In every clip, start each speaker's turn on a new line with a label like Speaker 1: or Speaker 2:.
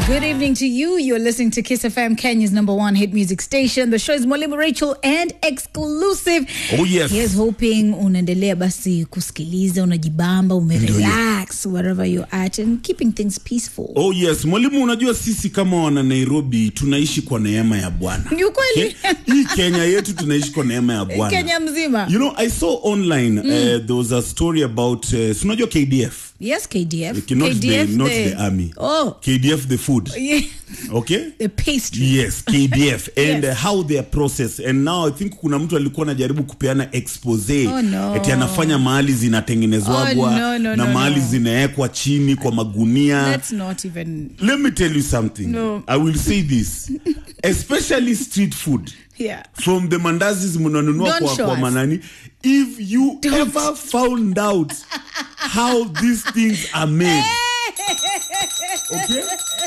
Speaker 1: Good evening to you. You're listening to Kiss FM, Kenya's number one hit music station. The show is Mwalimu Rachel and exclusive.
Speaker 2: Oh, yes.
Speaker 1: Here's hoping unaendelea basi kusikiliza, unajibamba, umerelax wherever you're at and keeping things peaceful.
Speaker 2: Oh yes, mwalimu, unajua sisi kama wana Nairobi tunaishi kwa neema ya Bwana.
Speaker 1: Ni ukweli.
Speaker 2: Okay? Hii Kenya yetu tunaishi kwa neema ya Bwana.
Speaker 1: Kenya mzima.
Speaker 2: You know, I saw online uh, there was a story about uh, si unajua KDF.
Speaker 1: Yes, KDF.
Speaker 2: Not,
Speaker 1: KDF,
Speaker 2: the, not the army.
Speaker 1: Oh,
Speaker 2: KDF the food.
Speaker 1: yeah.
Speaker 2: Okay?
Speaker 1: The pastry.
Speaker 2: Yes, KDF and
Speaker 1: Yes.
Speaker 2: uh, how they are processed and now I think kuna mtu alikuwa anajaribu kupeana expose
Speaker 1: Oh, no.
Speaker 2: eti anafanya mahali zinatengenezwagwa
Speaker 1: Oh, no, no,
Speaker 2: na
Speaker 1: no,
Speaker 2: mahali
Speaker 1: no.
Speaker 2: zinawekwa chini kwa magunia
Speaker 1: Let's not even.
Speaker 2: let me tell you something
Speaker 1: No.
Speaker 2: i will say this especially street food
Speaker 1: Yeah.
Speaker 2: from the mandazis mnanunua
Speaker 1: Don't
Speaker 2: kwa,
Speaker 1: show
Speaker 2: kwa
Speaker 1: us.
Speaker 2: manani if you
Speaker 1: Don't.
Speaker 2: ever found out how these things are made okay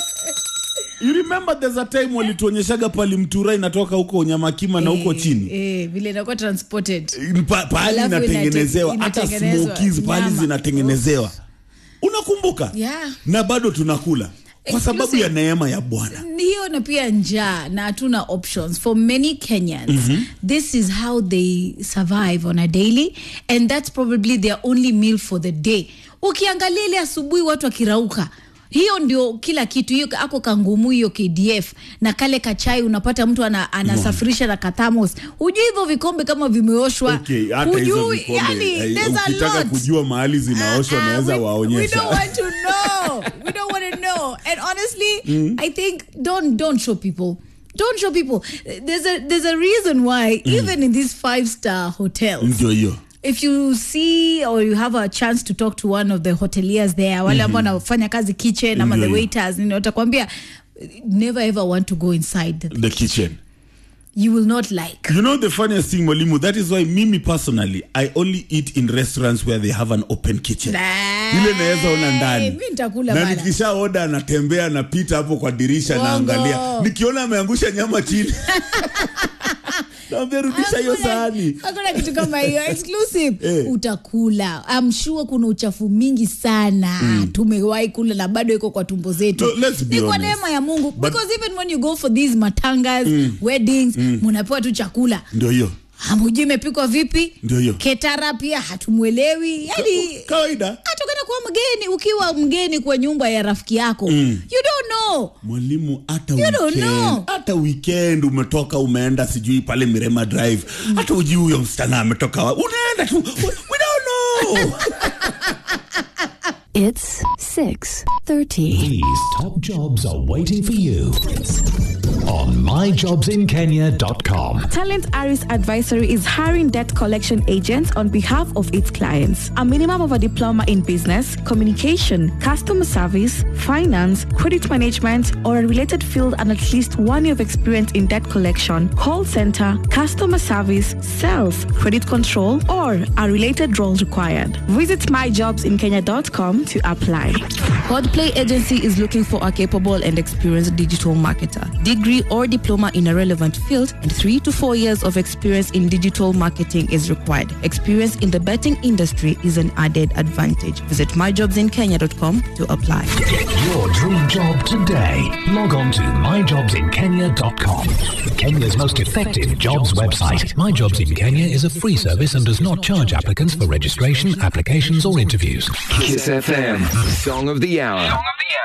Speaker 2: you remember there's a time walituonyeshaga pali mtura inatoka huko nyamakima na huko
Speaker 1: Eh,
Speaker 2: chini
Speaker 1: Eh, vile inakuwa transported.
Speaker 2: Pa- pahali
Speaker 1: Alafu
Speaker 2: inatengenezewa
Speaker 1: inate-
Speaker 2: hata
Speaker 1: inatengenezwa
Speaker 2: smokies pahali
Speaker 1: nyama.
Speaker 2: zinatengenezewa unakumbuka
Speaker 1: Yeah.
Speaker 2: na bado tunakula kwa sababu
Speaker 1: Exclusive.
Speaker 2: ya neema ya bwana
Speaker 1: hiyo na pia njaa na hatuna options for many kenyans this is how they survive on a daily and that's probably their only meal for the day ukiangalia ile asubuhi watu wakirauka hiyo ndio kila kitu hiyo ako kangumu hiyo kdf na kale kachai unapata mtu ana, anasafirisha na kathamos hujui hivyo vikombe kama vimeoshwa
Speaker 2: Okay, hata hizo
Speaker 1: Hujui,
Speaker 2: vikombe,
Speaker 1: yani,
Speaker 2: eh,
Speaker 1: there's a
Speaker 2: ukitaka
Speaker 1: lot.
Speaker 2: kujua mahali zinaoshwa
Speaker 1: Ah, ah,
Speaker 2: naweza
Speaker 1: we- We
Speaker 2: waonyesha
Speaker 1: don't want to know. we don't want to know. And honestly, I think don't don't show people. Don't show people. There's a there's a reason why even in these five star hotels.
Speaker 2: ndio hiyo
Speaker 1: If you see or you have a chance to talk to one of the hoteliers there, wale ambao wanafanya kazi kitchen ama the
Speaker 2: Ndio hiyo.
Speaker 1: waiters, nini watakwambia never ever want to go inside the,
Speaker 2: the kitchen
Speaker 1: you will not like.
Speaker 2: you know the funniest thing mwalimu that is why mimi personally i only eat in restaurants where they have an open kitchen ile naweza ona ndani
Speaker 1: Mimi nitakula
Speaker 2: na
Speaker 1: bana.
Speaker 2: nikisha oda anatembea anapita hapo kwa dirisha
Speaker 1: Uongo.
Speaker 2: naangalia nikiona ameangusha nyama chini naambia rudisha hiyo
Speaker 1: Hakuna-
Speaker 2: sahani
Speaker 1: hakuna kitu kama hiyo exclusive
Speaker 2: Eh.
Speaker 1: utakula I'm sure kuna uchafu mingi sana tumewahi kula na bado iko kwa tumbo zetu
Speaker 2: No, let's be
Speaker 1: ni kwa
Speaker 2: honest.
Speaker 1: neema ya mungu
Speaker 2: But-
Speaker 1: because even when you go for these matangas weddings munapewa tu chakula
Speaker 2: ndio hiyo
Speaker 1: hamujui imepikwa vipi
Speaker 2: Ndio hiyo.
Speaker 1: ketara pia hatumwelewi yani
Speaker 2: kawaida
Speaker 1: hata ukienda kuwa mgeni ukiwa mgeni kwa nyumba ya rafiki yako you don't know
Speaker 2: mwalimu hata
Speaker 1: You don't
Speaker 2: weekend,
Speaker 1: know.
Speaker 2: hata weekend umetoka umeenda sijui pale mirema drive hata ujui huyo msichana ametoka wa- unaenda tu we, we don't know
Speaker 3: It's 6:30.
Speaker 4: These top jobs are waiting for you on myjobsinkenya.com.
Speaker 5: Talent Aris Advisory is hiring debt collection agents on behalf of its clients. A minimum of a diploma in business, communication, customer service, finance, credit management, or a related field and at least one year of experience in debt collection, call center, customer service, sales, credit control, or a related role required. Visit myjobsinkenya.com to apply.
Speaker 6: Podplay Agency is looking for a capable and experienced digital marketer, degree or diploma in a relevant field, and three to four years of experience in digital marketing is required. Experience in the betting industry is an added advantage. Visit myjobsinkenya.com to apply.
Speaker 4: Get your dream job today. Log on to myjobsinkenya.com. Kenya's most effective jobs website. My Jobs in Kenya is a free service and does not charge applicants for registration, applications, or interviews.
Speaker 7: Kiss FM, Song of the Hour.